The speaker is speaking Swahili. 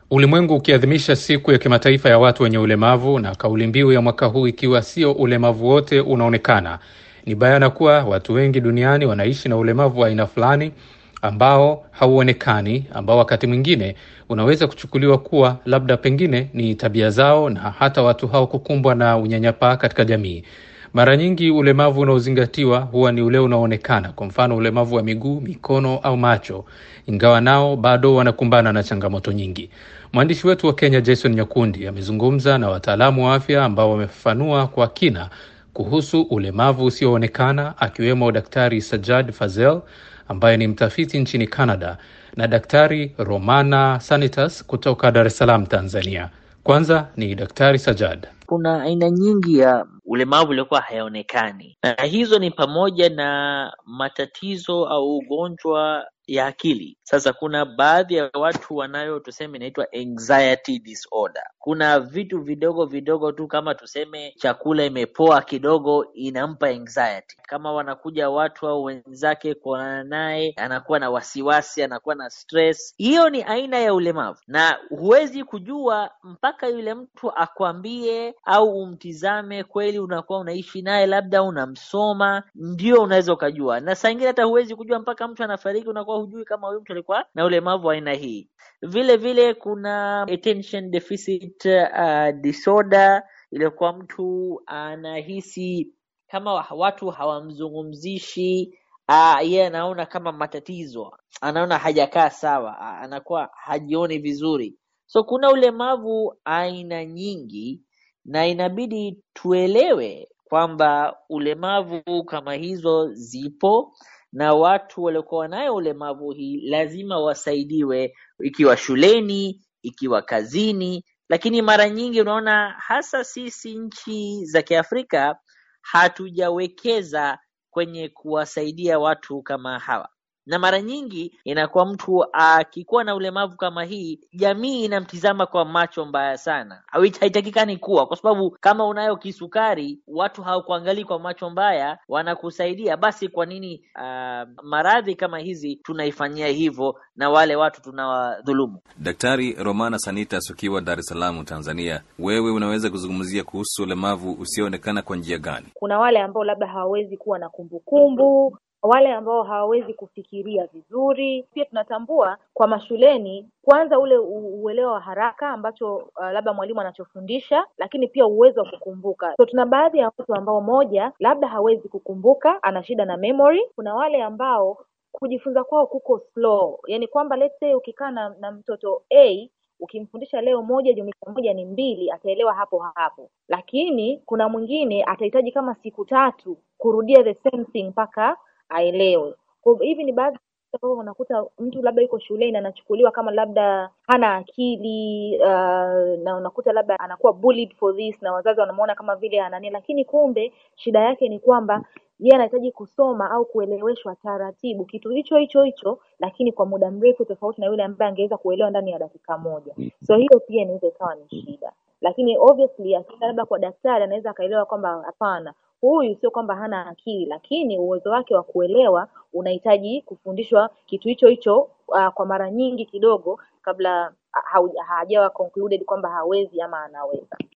Ulimwengu ukiadhimisha siku ya kimataifa ya watu wenye ulemavu na kauli mbiu ya mwaka huu ikiwa sio ulemavu wote unaonekana, ni bayana kuwa watu wengi duniani wanaishi na ulemavu wa aina fulani ambao hauonekani, ambao wakati mwingine unaweza kuchukuliwa kuwa labda pengine ni tabia zao na hata watu hao kukumbwa na unyanyapaa katika jamii. Mara nyingi ulemavu unaozingatiwa huwa ni ule unaoonekana, kwa mfano ulemavu wa miguu, mikono au macho, ingawa nao bado wanakumbana na changamoto nyingi. Mwandishi wetu wa Kenya Jason Nyakundi amezungumza na wataalamu wa afya ambao wamefafanua kwa kina kuhusu ulemavu usioonekana, akiwemo Daktari Sajad Fazel ambaye ni mtafiti nchini Canada na Daktari Romana Sanitas kutoka Dar es Salaam, Tanzania. Kwanza ni Daktari Sajad. Kuna aina nyingi ya ulemavu uliokuwa hayaonekani, na hizo ni pamoja na matatizo au ugonjwa ya akili. Sasa kuna baadhi ya watu wanayo tuseme inaitwa anxiety disorder. Kuna vitu vidogo vidogo tu kama tuseme chakula imepoa kidogo inampa anxiety. Kama wanakuja watu au wenzake kuonana naye, anakuwa na wasiwasi, anakuwa na stress. Hiyo ni aina ya ulemavu, na huwezi kujua mpaka yule mtu akwambie au umtizame kweli, unakuwa unaishi naye, labda unamsoma, ndio unaweza ukajua. Na saa ingine hata huwezi kujua mpaka mtu anafariki, unakuwa hujui kama huyu mtu alikuwa na ulemavu wa aina hii. Vile vile kuna attention deficit uh, disorder, iliyokuwa mtu anahisi kama watu hawamzungumzishi uh, yeye anaona kama matatizo, anaona hajakaa sawa, uh, anakuwa hajioni vizuri. So kuna ulemavu aina nyingi, na inabidi tuelewe kwamba ulemavu kama hizo zipo na watu waliokuwa nayo ulemavu hii lazima wasaidiwe, ikiwa shuleni, ikiwa kazini. Lakini mara nyingi unaona hasa sisi nchi za Kiafrika hatujawekeza kwenye kuwasaidia watu kama hawa, na mara nyingi inakuwa mtu akikuwa na ulemavu kama hii, jamii inamtizama kwa macho mbaya sana. Haitakikani kuwa, kwa sababu kama unayo kisukari, watu hawakuangalii kwa macho mbaya, wanakusaidia. Basi kwa nini uh, maradhi kama hizi tunaifanyia hivyo na wale watu tunawadhulumu? Daktari Romana Sanitas, ukiwa Dar es Salaam, Tanzania, wewe unaweza kuzungumzia kuhusu ulemavu usioonekana kwa njia gani? Kuna wale ambao labda hawawezi kuwa na kumbukumbu wale ambao hawawezi kufikiria vizuri. Pia tunatambua kwa mashuleni, kwanza ule uelewa wa haraka ambacho uh, labda mwalimu anachofundisha, lakini pia uwezo wa kukumbuka. So tuna baadhi ya watu ambao, moja, labda hawezi kukumbuka, ana shida na memory. Kuna wale ambao kujifunza kwao kuko slow, yani kwamba let's say ukikaa na, na mtoto A ukimfundisha leo moja jumlisha moja ni mbili, ataelewa hapo hapo, lakini kuna mwingine atahitaji kama siku tatu kurudia the same thing mpaka aelewe. Kwa hivi ni baadhi ambao unakuta mtu labda yuko shuleni anachukuliwa kama labda hana akili uh, na unakuta labda anakuwa bullied for this na wazazi wanamuona kama vile anani, lakini kumbe shida yake ni kwamba yeye anahitaji kusoma au kueleweshwa taratibu kitu hicho hicho hicho, lakini kwa muda mrefu, tofauti na yule ambaye angeweza kuelewa ndani ya dakika moja. So hiyo pia inaweza ikawa ni shida, lakini obviously akienda labda kwa daktari anaweza akaelewa kwamba hapana huyu sio kwamba hana akili, lakini uwezo wake wa kuelewa unahitaji kufundishwa kitu hicho hicho uh, kwa mara nyingi kidogo kabla hajawa concluded kwamba hawezi ama anaweza.